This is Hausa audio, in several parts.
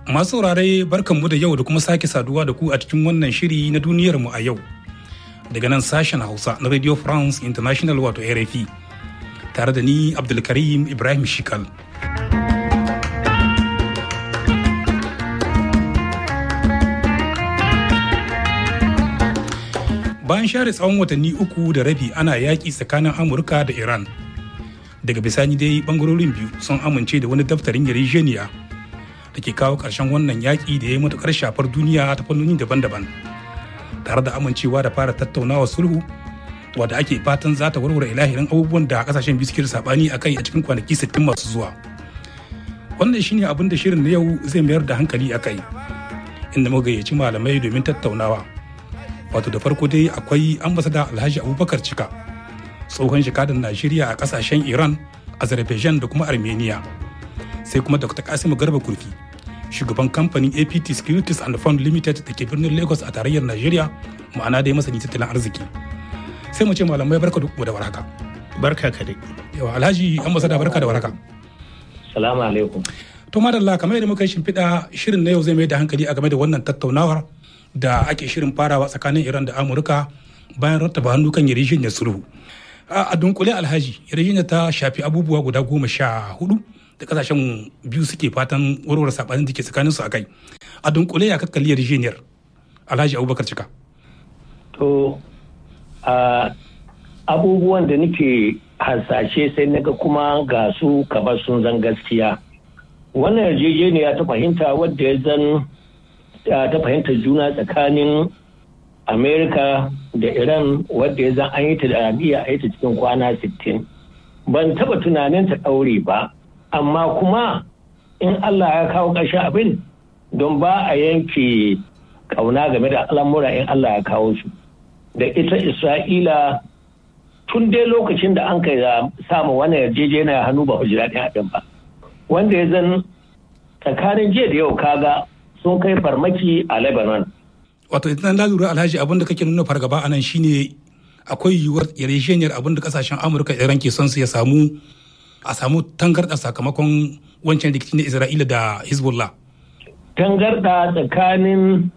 Masu saurare barkanmu da yau da kuma sake saduwa da ku a cikin wannan shiri na duniyarmu a yau. Daga nan sashen Hausa na Radio France International wato RFI. Tare da ni Abdulkarim Ibrahim Shikal. Bayan share tsawon watanni uku da rabi ana yaƙi tsakanin Amurka da Iran. Daga bisani dai bangarorin biyu sun amince da wani daftarin yarjejeniya da ke kawo ƙarshen wannan yaƙi da ya yi matuƙar shafar duniya ta fannoni daban-daban tare da amincewa da fara tattaunawa sulhu wadda ake fatan za ta warware ilahirin abubuwan da kasashen biyu suke saɓani a kai a cikin kwanaki 60 masu zuwa wannan shine abin da shirin na yau zai mayar da hankali a kai inda muka gayyaci malamai domin tattaunawa wato da farko dai akwai ambasada alhaji abubakar cika tsohon jakadan najeriya a kasashen iran azerbaijan da kuma armenia sai kuma dr kasimu garba kurfi shugaban kamfanin apt securities and fund limited da ke birnin lagos a tarayyar nigeria ma'ana dai masani tattalin arziki sai mu ce malamai barka da da warhaka barka ka dai yawa alhaji ambasada barka da warhaka salamu alaikum to madalla kamar yadda muka yi shimfiɗa shirin na yau zai mai da hankali a game da wannan tattaunawar da ake shirin farawa tsakanin iran da amurka bayan rattaba hannu kan yarjejeniyar sulhu a dunkule alhaji yarjejeniyar ta shafi abubuwa guda goma sha hudu da kasashen biyu suke fatan warware sabanin da ke tsakanin su a kai a dunkule ya kakkali yarjejeniyar alhaji abubakar cika to a abubuwan da nake hasashe sai naga kuma ga su kamar sun zan gaskiya wannan yarjejeniya ta fahimta wadda ya zan ta fahimtar juna tsakanin amerika da iran wadda ya zan an yi ta da arabiya a yi ta cikin kwana 60 ban taba tunanin ta ɗaure ba amma kuma in Allah ya kawo ƙarshen abin don ba a yanke ƙauna game da al'amura in Allah ya kawo su da ita Isra'ila tun dai lokacin da an kai samu wani yarjejeniya hannu ba ji daɗin haɗin ba wanda ya zan tsakanin jiya da yau kaga sun kai farmaki a Lebanon. Wato idan na lura alhaji abin da kake nuna fargaba a nan shine akwai yiwuwar yarjejeniyar abin da kasashen Amurka Iran ke son su ya samu a samu tangarɗa sakamakon wancan rikici na Isra'ila da Hezbollah. Tangarɗa tsakanin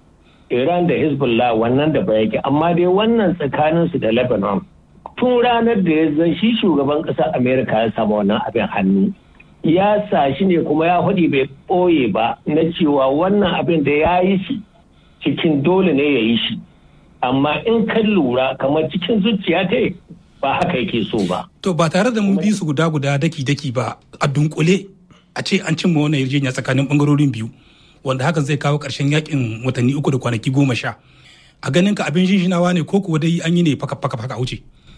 Iran da Hezbollah wannan da ba yake amma dai wannan tsakanin su da Lebanon. Tun ranar da ya zan shi shugaban ƙasar Amerika ya samu wannan abin hannu. Ya sa shi ne kuma ya faɗi bai ɓoye ba na cewa wannan abin da ya yi shi cikin dole ne ya yi shi. Amma in kan lura kamar cikin zuciya ta ba haka yake so ba. To ba tare da mun bi su guda guda daki daki ba a dunkule a ce an cimma wannan yarjejeniya tsakanin bangarorin biyu wanda hakan zai kawo ƙarshen yakin watanni uku da kwanaki goma sha. A ganin ka abin jinjinawa ne ko kuwa dai an yi ne faka faka faka wuce.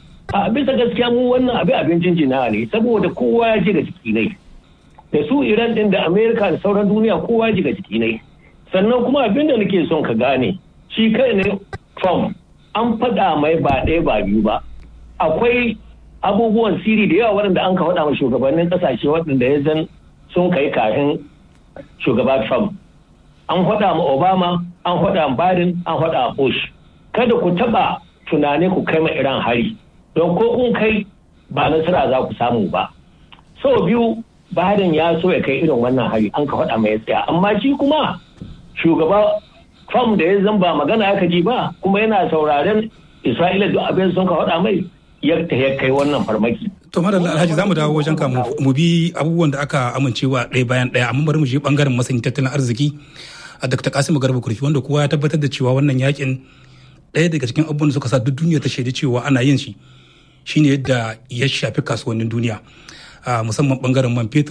A bisa gaskiya mu wannan abin abin jinjinawa ne saboda kowa ya ji ga jiki ne. Da su Iran din da Amerika da sauran duniya kowa ya ji ga jiki ne. Sannan kuma abin da nake son ka gane shi kai ne Trump an faɗa mai ba ɗaya ba biyu ba. akwai abubuwan siri da yawa waɗanda an ka faɗa ma shugabannin ƙasashe waɗanda ya zan sun kai kafin shugaba Trump. An faɗa ma Obama, an faɗa ma Biden, an faɗa ma Bush. Kada ku taɓa tunani ku kai ma Iran hari. Don ko kun kai ba nasara za ku samu ba. Sau biyu Biden ya so ya kai irin wannan hari an ka faɗa mai tsaya. Amma shi kuma shugaba Trump da ya zan ba magana aka ji ba kuma yana sauraren Isra'ila duk abin sun ka faɗa mai yadda ya kai wannan farmaki. To madalla Alhaji zamu dawo wajen ka mu bi abubuwan da aka amincewa ɗaya bayan ɗaya amma bari mu je bangaren masanin tattalin arziki a Dr. Kasimu Garba Kurfi wanda kowa ya tabbatar da cewa wannan yakin ɗaya daga cikin abubuwan da suka sa duk duniya ta shaidi cewa ana yin shi shine yadda ya shafi kasuwannin duniya musamman bangaren man fetur